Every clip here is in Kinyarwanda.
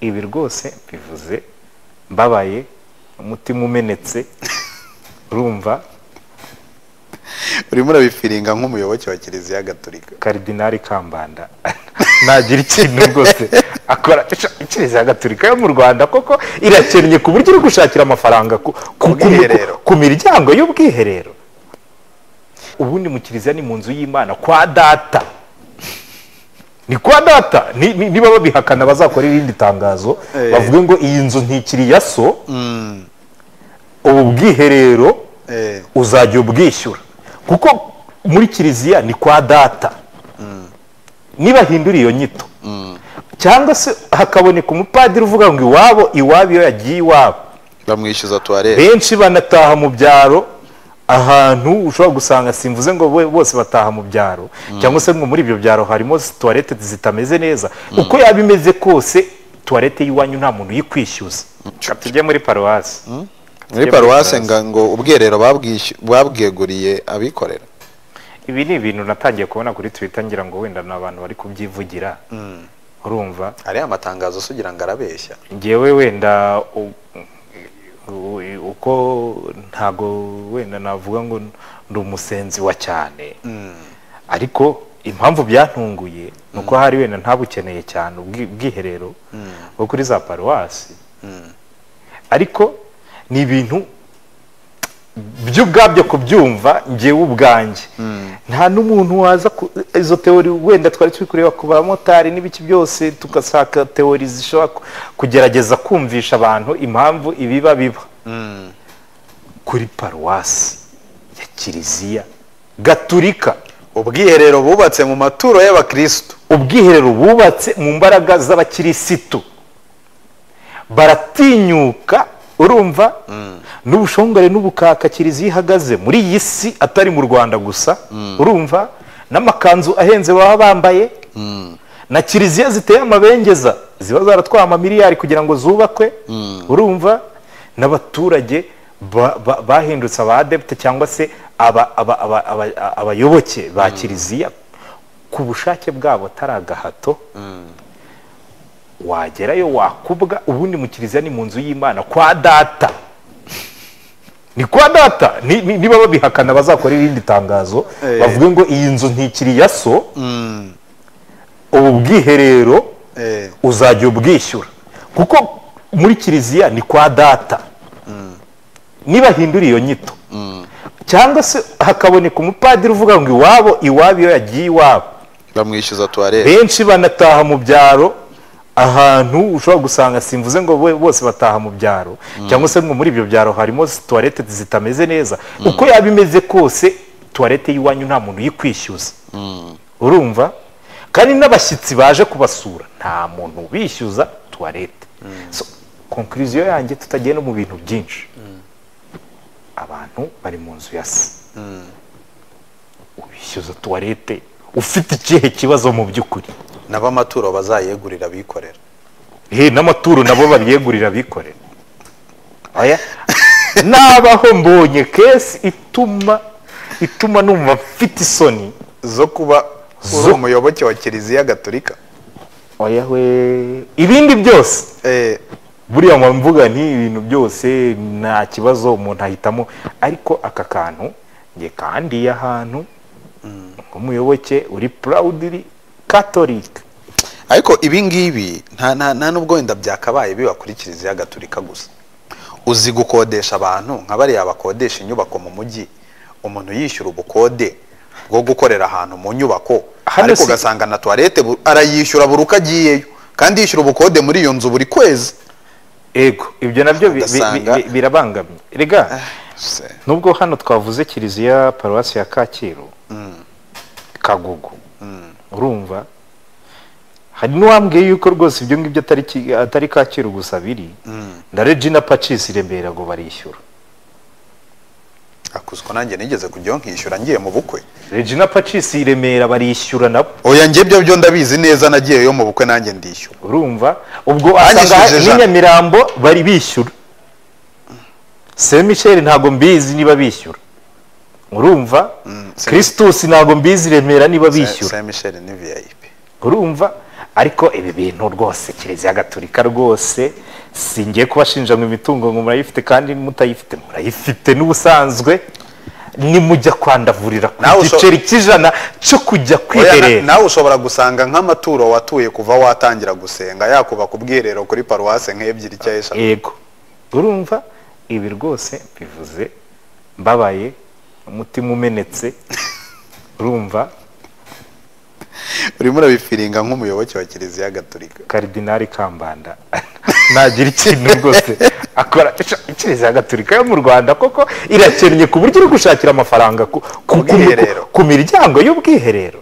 ibi rwose bivuze mbabaye umutima umenetse urumva urimo urabifiringa nk'umuyoboke wa kiliziya gatolika karidinari kambanda ntagira ikintu rwose akora Icyo- kiliziya gatolika yo mu rwanda koko irakennye ku buryo iri gushakira amafaranga ku, ku, ku, Ubwiherero. ku miryango y'ubwiherero ubundi mu kiliziya ni mu nzu y'imana kwa data ni kwa data Ni- ni- niba babihakana bazakora irindi tangazo Eh. bavuge ngo iyi nzu ntikiri iya so ubu bwiherero Eh. uzajya ubwishyura kuko muri kiliziya ni kwa data nibahindura iyo nyito cyangwa se hakaboneka umupadiri uvuga ngo iwabo iwabo iyo yagiye iwabo bamwishyuza tuwarete benshi banataha mu byaro ahantu ushobora gusanga simvuze ngo bo- bose bataha mu byaro cyangwa se ngo muri ibyo byaro harimo tuwarete zitameze neza uko yaba imeze kose tuwarete y'iwanyu nta muntu uyikwishyuza tujye muri paruwasi muri paruwase nga ngo ubwiherero babwishy- babweguriye abikorera ibi ni ibintu natangiye kubona kuri twitter ngira ngo wenda ni abantu bari kubyivugira urumva hariho amatangazo sugira ngo arabeshya ngewe wenda u- u- uko ntago wenda navuga ngo ndi umusenzi wa cyane ariko impamvu byantunguye ni uko hari wenda ntabukeneye cyane ubwi- ubwiherero bwo kuri za paruwasi ariko ni ibintu byo ubwabyo kubyumva ngewe ubwanjye nta n'umuntu waza ku- izo teori wenda twari turi kureba ku bamotari n'ibiki byose tugashaka teori zishobora ku- kugerageza kumvisha abantu impamvu ibiba biba kuri paruwasi ya kiliziya gaturika ubwiherero bubatse mu maturo y'abakirisitu ubwiherero bubatse mu mbaraga z'abakirisitu baratinyuka urumva n'ubushongore n'ubukaka kiliziya ihagaze muri iyi si atari mu rwanda gusa urumva n'amakanzu ahenze baba bambaye na kiliziya ziteye amabengeza ziba zaratwaye amamiliyari kugira ngo zubakwe urumva n'abaturage ba- ba- bahindutse aba adepite cyangwa se aba- aba- aba- aba- abayoboke ba kiliziya ku bushake bwabo atari agahato wagerayo wakubwa ubundi mu kiliziya ni mu nzu y'imana kwa data ni kwa data Ni- ni- niba babihakana bazakora irindi tangazo Eh. bavuge ngo iyi nzu ntikiri iya so ubu bwiherero Eh. uzajya ubwishyura kuko muri kiliziya ni kwa data nibahindura iyo nyito cyangwa se hakaboneka umupadiri uvuga ngo iwabo iwabo iyo yagiye iwabo bamwishyuza tuwarete benshi banataha mu byaro ahantu ushobora gusanga simvuze ngo bo- bose bataha mu byaro cyangwa se ngo muri ibyo byaro harimo tuwarete zitameze neza uko yaba imeze kose tuwarete y'iwanyu nta muntu uyikwishyuza urumva kandi n'abashyitsi baje kubasura nta muntu ubishyuza tuwarete so konkuriziyo yanjye tutagiye no mu bintu byinshi abantu bari mu nzu ya se ubishyuza tuwarete ufite ikihe kibazo mu by'ukuri n'abamaturo bazayegurira abikorera he n'amaturo nabo babyegurira abikorera oya nabaho mbonye kesi ituma ituma numva mfite isoni zo kuba uri Zo- umuyoboke wa kiliziya gatolika oya we ibindi byose Eh, buriya mu mvuga nti ibintu byose nta kibazo umuntu ahitamo ariko aka kantu nge kandiye ahantu nk'umuyoboke uri purawudiri katolika ariko ibi ngibi nta nta- nta n'ubwo wenda byakabaye biba kuri kiliziya gatolika gusa uzi gukodesha abantu nka bariya bakodesha inyubako mu mujyi umuntu yishyura ubukode bwo gukorera ahantu mu nyubako Hano ariko si- ugasanga na tuwarete bu- arayishyura buri uko agiyeyo kandi yishyura ubukode muri iyo nzu buri kwezi ego ibyo nabyo bi- bi- bi- Ugasanga- bi- birabangamye rega nubwo hano twavuze kiliziya paruwasi ya kacyiru kagugu urumva hari n'uwambwiye yuko rwose ibyo ngibyo atari Ki- atari kacyiru gusa biri na regina pacisi i remera ngo barishyura akuzwa nanjye nigeze kujyaho nkishyura ngiye mu bukwe regina pacisi i remera barishyura nabo oya njye byo byo ndabizi neza nagiyeyo mu bukwe nanjye ndishyura urumva ubwo Banyishyurije asanga ijana. n'inyamirambo bari bishyura se michel ntabwo mbizi niba bishyura urumva Mm, se- christus ntabwo mbizi i remera niba bishyura saint michel ni vip urumva ariko ibi bintu rwose kiliziya gatolika rwose singiye kubashinja ngo imitungo ngo murayifite kandi mutayifite murayifite n'ubusanzwe nimujya kwandavurira ku Nawe usho- giceri cy'ijana cyo kujya Oya, na- kwiherera nawe ushobora gusanga nk'amaturo watuye kuva watangira gusenga yakubaka ubwiherero kuri paruwase nk'ebyiri cyangwa eshatu yego urumva ibi rwose bivuze mbabaye umutima umenetse urumva urimo urabifiringa nk'umuyoboke wa kiliziya gatolika karidinari kambanda ntagira ikintu rwose akora kiliziya gatolika yo mu rwanda koko irakennye ku buryo iri gushakira amafaranga ku, ku, ku, Ubwiherero. ku, ku miryango y'ubwiherero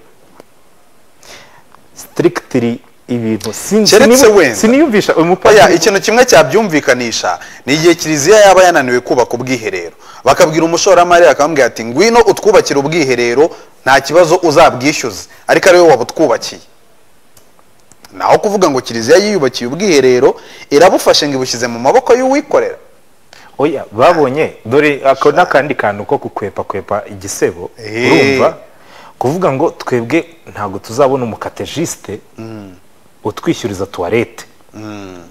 sitirikitiri ibintu sinzi Keretse niba- wenda. siniyumvisha uyu oya mupadiri ikintu kimwe cyabyumvikanisha ni igihe kiliziya yaba yananiwe kubaka ubwiherero bakabwira umushoramari akamubwira ati ngwino utwubakire ubwiherero nta kibazo uzabwishyuza ariko ari wowe wabutwubakiye naho kuvuga ngo kiliziya yiyubakiye ubwiherero irabufashe ngo ibushyize mu maboko y'uwikorera oya babonye dore ako n'akandi kantu ko kukwepa kwepa igisebo Eh. urumva kuvuga ngo twebwe ntabwo tuzabona umukatejisite utwishyuriza tuwarete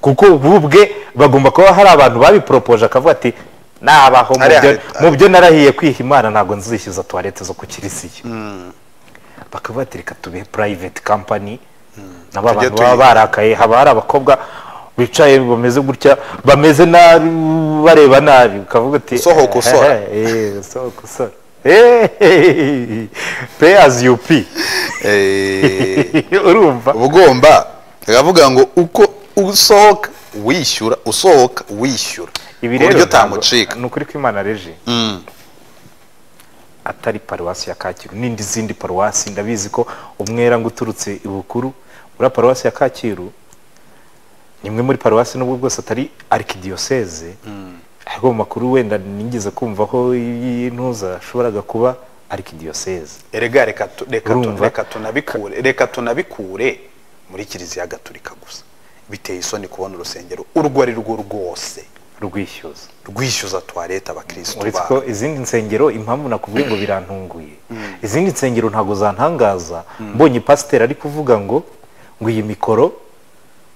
kuko ubu bwe bagomba kuba hari abantu babiporopoje akavuga ati nabaho mu Hariya byo- hari- mu byo narahiye kwiha imana ntabwo nzishyuza tuwarete zo ku kirisiyo bakavuga ati reka tube private company nabo Tujye abantu baba tuyiga." barakaye haba hari abakobwa bicaye bameze gutya bameze nabi bareba nabi ukavuga uti Sohoka usora." "Eh, sohoka usora Eh, pay as you pay Eh, urumva uba ugomba bakavuga ngo uko usohoka wishyura usohoka wishyura ibi ku buryo rero ntabwo- utamucika ni ukuri ko imana reje Mm. atari paruwasi ya kacyiru n'indi zindi paruwasi ndabizi ko umwera ngo uturutse ibukuru uriya paruwasi ya kacyiru ni imwe muri paruwasi n'ubwo bwose atari arikidiyoseze ariko mu makuru wenda nigeze kumvaho y'intuza ashoboraga kuba arikidiyoseze erega reka tu- reka tu- Urumva? reka tunabikure reka tunabikure muri kiliziya gatolika gusa biteye isoni kubona urusengero urwo ari rwo rwose rwishyuza rwishyuza tuwarete abakirisitu uretse baho ko izindi nsengero impamvu nakuvuye ngo birantunguye izindi nsengero ntabwo zantangaza mbonye pasiteri ari kuvuga ngo ngo iyi mikoro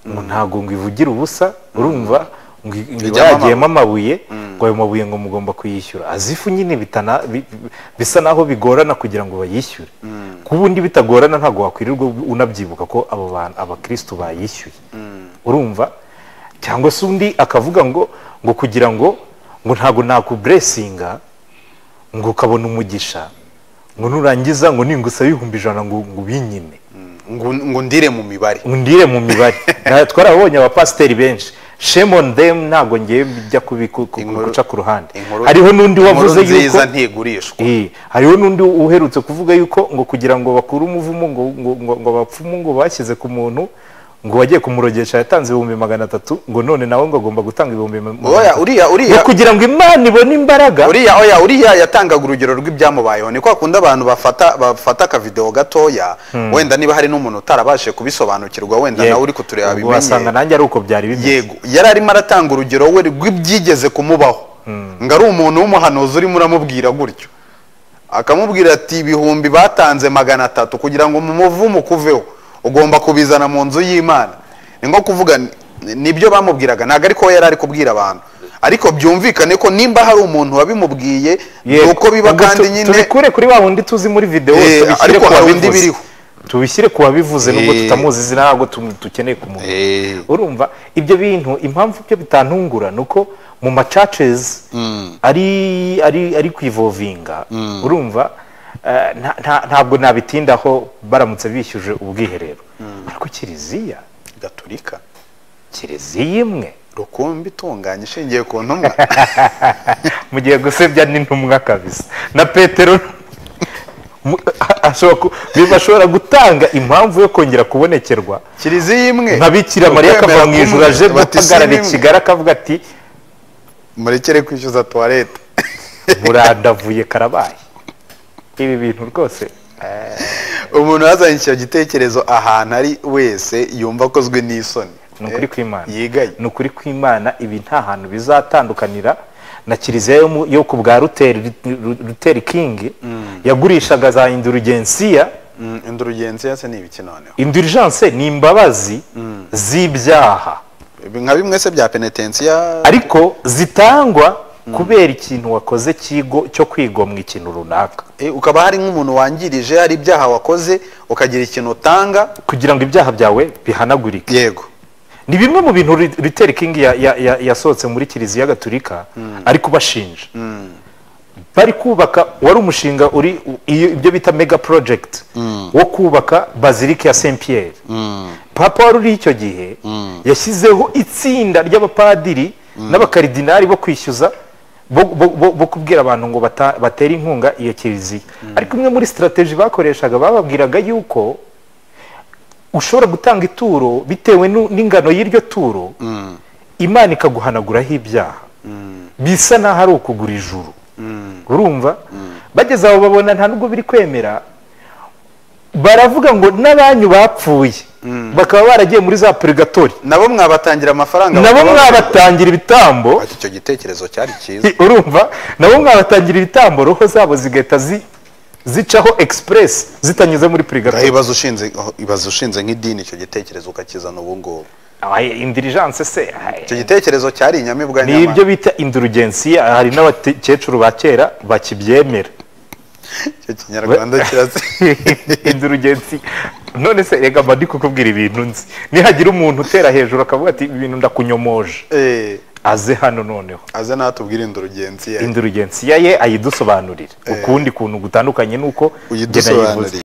ngo ntabwo ngo ivugira ubusa urumva ngo i- ngo iba Ijyamo yagiyemo amabuye ngo ayo mabuye ngo mugomba kuyishyura azifu nyine bitana bi- bi- bisa naho bigorana kugira ngo bayishyure ku bundi bitagorana ntabwo wakwirirwa unabyibuka ko abo bantu abakirisitu bayishyuye urumva cyangwa se undi akavuga ngo ngo kugira ngo ngo ntabwo nakuburesinga ngo ukabona umugisha ngo nurangiza ngo ningusaba ibihumbi ijana ngo ngo binyime ngo ngo ndire mu mibare undire mu mibare Na- twarabonye abapasiteri benshi shame on them ntabwo ngiye bijya kubi- ku- ku- Inkuru- guca ku ruhande inkuru- hariho n'undi inkuru wavuze yuko nziza ntigurishwa Eh, hariho n'undi uherutse kuvuga yuko ngo kugira ngo bakure umuvumo ngo ngo ngo, ngo abapfumu ngo bashyize ku muntu ngo wagiye kumurogesha yatanze ibihumbi magana atatu ngo none nawe ngo agomba gutanga ibihumbi magana oya atatu. uriya ngo uriya kugira ngo imana ibone imbaraga uriya oya uriya yatangaga urugero rw'ibyamubayeho ni kwa kundi abantu bafata bafata akavidewo gatoya wenda niba hari n'umuntu utarabashije kubisobanukirwa wenda nawe uri kutureba ubwo wasanga bimenye nanjye ari uko byari bimeze yego yari arimo aratanga urugero we rw'ibyigeze kumubaho ngo ari umuntu w'umuhanuzi urimo uramubwira gutyo akamubwira ati ibihumbi batanze magana atatu kugira ngo mu muvumo ukuveho ugomba kubizana mu nzu y'imana ni nko kuvuga n- nibyo bamubwiraga ntabwo ariko we yari ari kubwira abantu ariko byumvikane ko nimba hari umuntu wabimubwiye ni Yego. uko biba Ubwo kandi tu- nyine tubikure kuri wa wundi tuzi muri videwo Eh, tubishyire ariko ku hari undi wabivuze. biriho. tubishyire ku wabivuze nubwo Eh. tutamuzi izina ntabwo tum- dukeneye kumumenya Eh. urumva ibyo bintu impamvu byo bitantungura ni uko mu macacezi ari ari ari ku ivovinga urumva eh, nta- nta- ntabwo nabitindaho baramutse bishyuje ubwiherero ariko kiliziya gaturika kiliziya imwe rukumbi itunganye ishingiye ku ntumwa mu gihe gusebya n'intumwa kabisa na petero mu- a- ashobora ku- bashobora gutanga impamvu yo kongera kubonekerwa kiliziya imwe nka bikira mariya akava mu ijuru aje guhagarara i kigali akavuga ati murekere kwishyuza tuwarete murandavuye karabaye ibi bintu rwose eh, umuntu yazanye icyo gitekerezo ahantu ari wese yumva akozwe n'isoni ni ukuri kw'imana yigaye ni ukuri kw'imana ibi nta hantu bizatandukanira na kiliziya yo mu- yo ku bwa ruteri ruteri kingi yagurishaga za indurugensiya indurugenzi yase ni ibiki noneho indirijanse ni imbabazi z'ibyaha nka bimwe se bya penetensiya ariko zitangwa kubera ikintu wakoze kigo cyo kwigomwa ikintu runaka Eh, ukaba hari nk'umuntu wangirije hari ibyaha wakoze ukagira ikintu utanga kugira ngo ibyaha byawe bihanagurike yego ni bimwe mu bintu Ri- Luther King ya- ya- ya- yasohotse muri kiliziya gatulika ari kubashinja bari kubaka wari umushinga uri u- iyo- ibyo bita mega project wo kubaka bazilike ya Saint Pierre papa wari uri icyo gihe yashyizeho itsinda ry'abapadiri n'abakaridinari bo kwishyuza bo, bo, bo, bo kubwira abantu ngo bata, batere inkunga iyo kiliziya ariko imwe muri strategy bakoreshaga bababwiraga yuko ushobora gutanga ituro bitewe nu- n'ingano y'iryo turo imana ikaguhanaguraho ibyaha bisa n'aho ari ukugura ijuru urumva bageze aho babona nta nubwo biri kwemera baravuga ngo n'abanyu bapfuye bakaba baragiye muri za purigatori nabo mwabatangira amafaranga nabo bakaba- mwabatangira ibitambo Ati, icyo gitekerezo cyari cyiza urumva nabo mwabatangira ibitambo roho zabo zigahita zi- zicaho express zitanyuze muri purigatori Ngaho ibaze ushinze ibaze ushinze nk'idini icyo gitekerezo ukakizana ubu ngubu indirijanse se ay- icyo gitekerezo cyari inyamibwa ni ibyo bita indurugensiya hari n'abakecuru ba kera bakibyemera icyo kinyarwanda kirase indurugensiya none se rega mba ndi kukubwira ibintu nzi nihagira umuntu utera hejuru akavuga ati "Ibi bintu ndakunyomoje Eh, aze hano noneho aze natubwire indurugenzi ye indurugensiya ye ayidusobanurire ukundi kuntu gutandukanye nuko njye nayivuze. uyidusobanurire